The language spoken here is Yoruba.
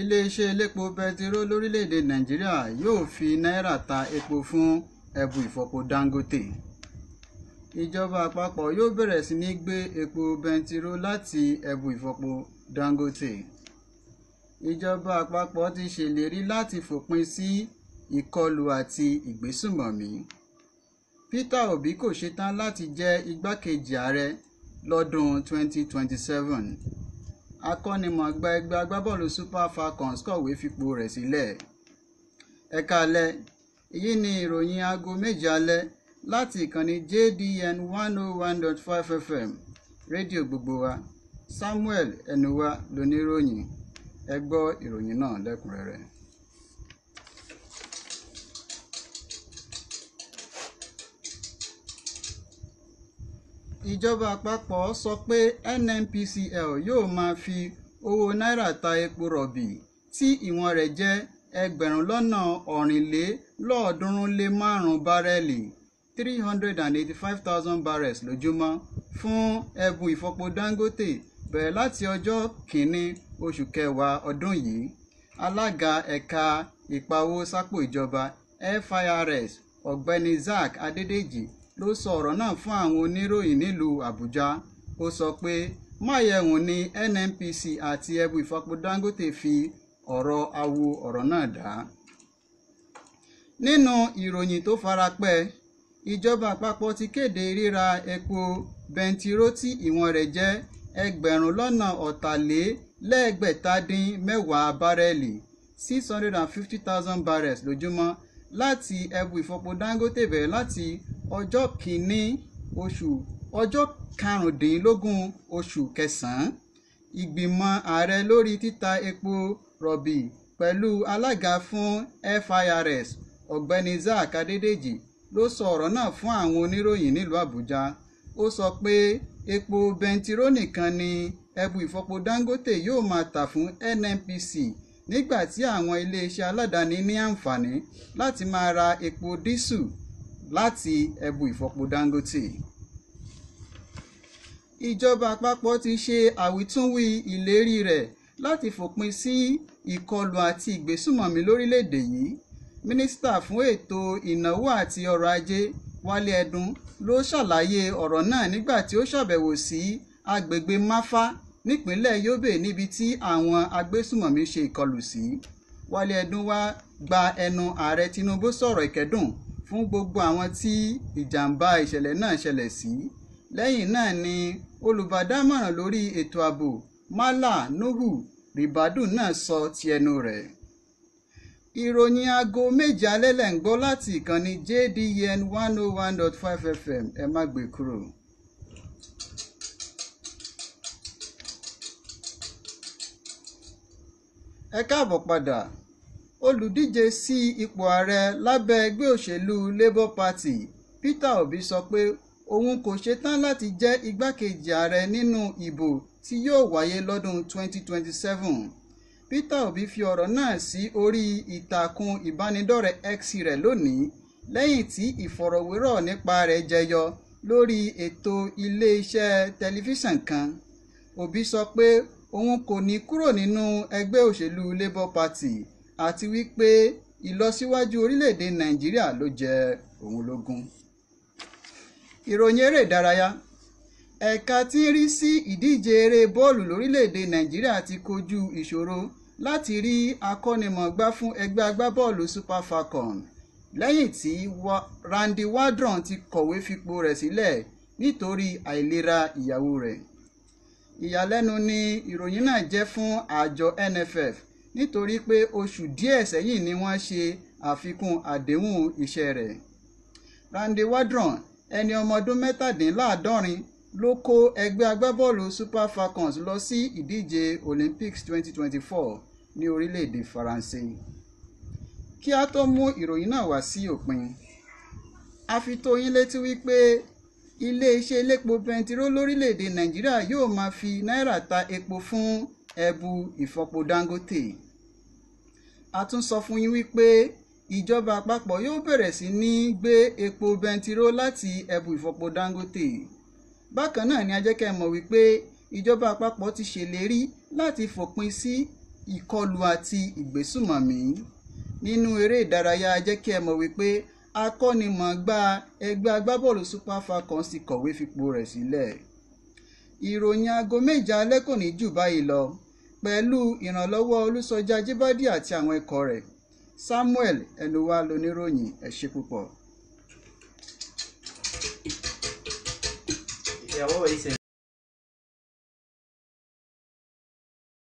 iléeṣẹ́ elépo bẹtiró lórílẹ̀‐èdè nàìjíríà yóò fi náírà ta epo fún ẹbu ìfọpo dangote ìjọba àpapọ̀ yóò bẹ̀rẹ̀ sí ní gbé epo bẹntiró láti ẹbu ìfọpo dangote ìjọba àpapọ̀ ti ṣèlérí láti fòpin sí ìkọlù àti ìgbésùmọ̀mí peter obi kò ṣetán láti jẹ́ igbákejì ààrẹ lọ́dún 2027 akọ́nimọ̀ọ́gbá ẹgbẹ́ agbábọ́ọ̀lù super falcons kọ̀wé fipò rẹ̀ sílẹ̀ ẹ̀ka alẹ́ èyí ni ìròyìn aago méje alẹ́ láti ìkànnì jdn 101.5 fm rédíò gbogbo wa samuel ẹnuwa lóníròyìn ẹ gbọ́ ìròyìn náà lẹ́kùnrẹ́rẹ́. ìjọba àpapọ̀ sọ pé nnpcl yóò máa fi owó náírà ta epo rọ̀bì tí ìwọ̀n rẹ̀ jẹ́ ẹgbẹ̀rún lọ́nà ọ̀rìnlélọ́ọ̀ọ́dúnrún lé márùn-ún bárẹ́ẹ̀lì three hundred and eighty-five thousand barrels lójúmọ́ fún ẹ̀bùn ìfọpo dangote bẹ̀rẹ̀ láti ọjọ́ kìíní oṣù kẹwàá ọdún yìí alága ẹ̀ka ìpawó sápò ìjọba firs ọ̀gbẹ́ni zack adédèjì ló sọ ọ̀rọ̀ náà fún àwọn oníròyìn nílùú àbújá ó sọ pé máyẹ̀wùn ni nnpc àti ẹ̀bù ìfọpo dangote fi ọ̀rọ̀ awo ọ̀rọ̀ náà dá. nínú ìròyìn tó farapẹ́ ìjọba àpapọ̀ ti kéde ríra epo bẹntiró tí ìwọ̀n rẹ̀ jẹ́ ẹgbẹ̀rún lọ́nà ọ̀tàlélẹ́ẹ̀gbẹ̀tadín mẹ́wàá bárẹ́ẹ̀lì six hundred and fifty thousand barrels lójúmọ́ láti ẹ̀bù ìfọpo dangote bẹ̀rẹ̀ láti ọjọ́ kìíní oṣù ọjọ́ karùndínlógún oṣù kẹsàn-án ìgbìmọ̀ ààrẹ lórí títa epo rọ̀bì pẹ̀lú alága fún firs ọ̀gbẹ́ni zack adédèjì ló sọ ọ̀rọ̀ náà fún àwọn oníròyìn nílùú àbújá ó sọ pé epo bẹntiró nìkan ni ẹbu ìfọpo dangote yóò máa tà fún nnpc nígbà tí àwọn iléeṣẹ́ aládàáni ní àǹfààní láti máa ra epo dísù láti ẹbu ìfọpo dangote. ìjọba àpapọ̀ ti ṣe àwítúnwí ìlérí rẹ̀ láti fòpin sí ìkọlù àti ìgbésùmọ̀mí lórílẹ̀‐èdè yìí mínísítà fún ètò ìnáwó àti ọrọ̀ ajé wálé ẹdun ló ṣàlàyé ọ̀rọ̀ náà nígbà tí ó ṣàbẹ̀wò sí agbègbè máfá nípínlẹ̀ yobe níbi tí àwọn agbésùmọ̀mí ṣe ìkọlù sí wálé ẹdun wá gba ẹnu ààrẹ tinubu sọ̀rọ̀ ìkẹ́dùn fún gbogbo àwọn tí ìjàmbá ìṣẹ̀lẹ̀ náà ṣẹlẹ̀ sí lẹ́yìn náà ni olùbádámọ̀ràn lórí ètò ààbò mala nuhu ribadu náà sọ ti ẹnu rẹ̀ ìròyìn aago méje alẹ́ lẹ̀ ń gbọ́ láti ìkànnì jdn one oh one dot five fm ẹ má gbé kúrò. ẹ káàbọ̀ padà olùdíje sí ipò ààrẹ lábẹ́ ẹgbẹ́ òṣèlú labour party peter obi sọ pé òun kò ṣetán láti jẹ́ igbákejì ààrẹ nínú ìbò tí yóò wáyé lọ́dún 2027 peter obi fi ọ̀rọ̀ náà sí orí ìtàkùn ìbánidọ́rẹ̀ẹ́ x rẹ̀ lónìí lẹ́yìn tí ìfọ̀rọ̀wérọ̀ nípa rẹ̀ jẹyọ lórí ètò ilé-iṣẹ́ tẹlifíṣàn kan obi sọ pé òun kò ní kúrò nínú ẹgbẹ́ òṣèlú labour party àti wípé ìlọsíwájú orílẹ̀-èdè nàìjíríà ló jẹ òun lógún. ìròyìn eré ìdárayá ẹ̀ka tí ń rí sí ìdíje eré bọ́ọ̀lù lórílẹ̀‐èdè nàìjíríà ti kojú ìṣòro láti rí akọ́nimọ̀ọ́gbá fún ẹgbẹ́ agbábọ́ọ̀lù super falcon lẹ́yìn tí randy wardron ti kọ̀wé fipò rẹ̀ sílẹ̀ nítorí àìlera ìyàwó rẹ̀ ìyàlẹ́nu ni ìròyìn náà jẹ́ fún àjọ nff nítorí pé oṣù díẹ̀ sẹ́yìn ni wọ́n ṣe àfikún àdéhùn iṣẹ́ rẹ̀ randy wardron ẹni ọmọ ọdún mẹ́tàdínláàádọ́rin ló kó ẹgbẹ́ agbábọ́ọ̀lù super falcons lọ sí ìdíje olympics 2024 ní orílẹ̀-èdè faransé kí a tó mú ìròyìn náà wá sí òpin a fi tó yín létí wípé iléeṣẹ́ elépo bẹntiró lórílẹ̀-èdè nàìjíríà yóò máa fi náírà ta epo fún ẹbu ìfọpo dangote a tún sọ fún yín wípé ìjọba àpapọ̀ yóò bẹ̀rẹ̀ sí ní gbé epo bẹntiró láti ẹbu ìfọpo dangote bákan náà ni a jẹ́ kẹ́ ẹ mọ̀ wípé ìjọba àpapọ̀ ti ṣèlérí láti fòpin sí ìkọlù àti ìgbésùmọ̀mí nínú eré ìdárayá jẹ́ kí ẹ mọ̀ wípé akọ́nimọ̀ọ́gbá ẹgbẹ́ agbábọ́ọ̀lù Super Falcons ti kọ̀wé fipò rẹ̀ sílẹ̀ ìròyìn aago méje alẹ́ kò ní jù báyìí lọ pẹ̀lú ìrànlọ́wọ́ Olúṣọjí Ajíbádé àti àwọn ikọ̀ rẹ̀ Samuel ẹnuwa lóníròyìn ẹ ṣé púpọ̀. ìyàwó yìí ṣe